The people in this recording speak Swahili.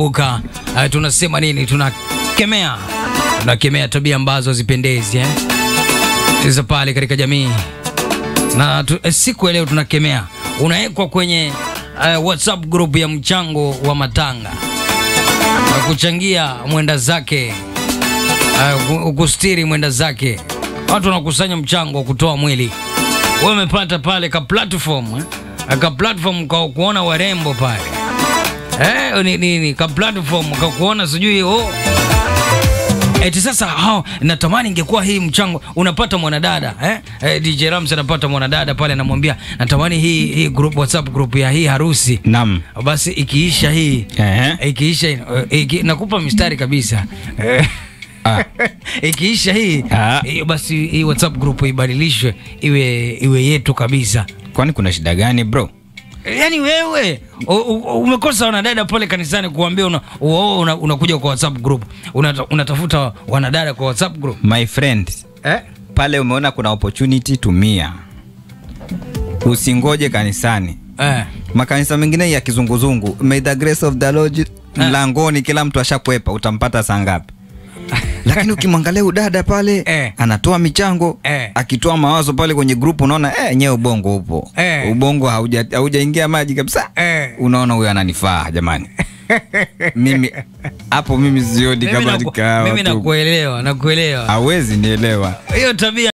kumbuka uh, tunasema nini? Tunakemea, tunakemea tabia ambazo hazipendezi eh? za pale katika jamii na tu, eh, siku ya leo tunakemea, unawekwa kwenye uh, WhatsApp group ya mchango wa matanga na kuchangia mwenda zake uh, kustiri mwenda zake. Watu wanakusanya mchango wa kutoa mwili, wewe umepata pale ka platform eh? ka platform ka kuona warembo pale eh, ni, ni, ni ka platform ka kuona sijui oh Eti sasa hao natamani ingekuwa hii mchango unapata mwanadada eh? Eh, DJ Rams anapata mwanadada pale anamwambia natamani hii hii group WhatsApp group ya hii harusi. Naam. Basi ikiisha hii Ehe. ikiisha eh, iki, nakupa mistari kabisa. Eh, Ah. ikiisha hii Ah. hiyo basi hii WhatsApp group ibadilishwe iwe iwe yetu kabisa. Kwani kuna shida gani bro? Yaani wewe u- u- umekosa wanadada pale kanisani kuambia una, unakuja una, unakuja kwa WhatsApp group unata, unatafuta wanadada kwa WhatsApp group My friend, eh? pale umeona kuna opportunity tumia. Usingoje kanisani. Eh. Makanisa mengine ya kizunguzungu, may the grace of the Lord mlangoni, kila mtu ashakwepa, utampata saa ngapi? Lakini ukimwangalia udada pale Eh. anatoa michango Eh. akitoa mawazo pale kwenye grupu, unaona eh, nyewe ubongo upo Eh. ubongo hauja haujaingia maji kabisa Eh. unaona huyo ananifaa jamani. mimi hapo mimi sioni Mimi kama naku- katika mimi watu nakuelewa nakuelewa hawezi nielewa hiyo tabia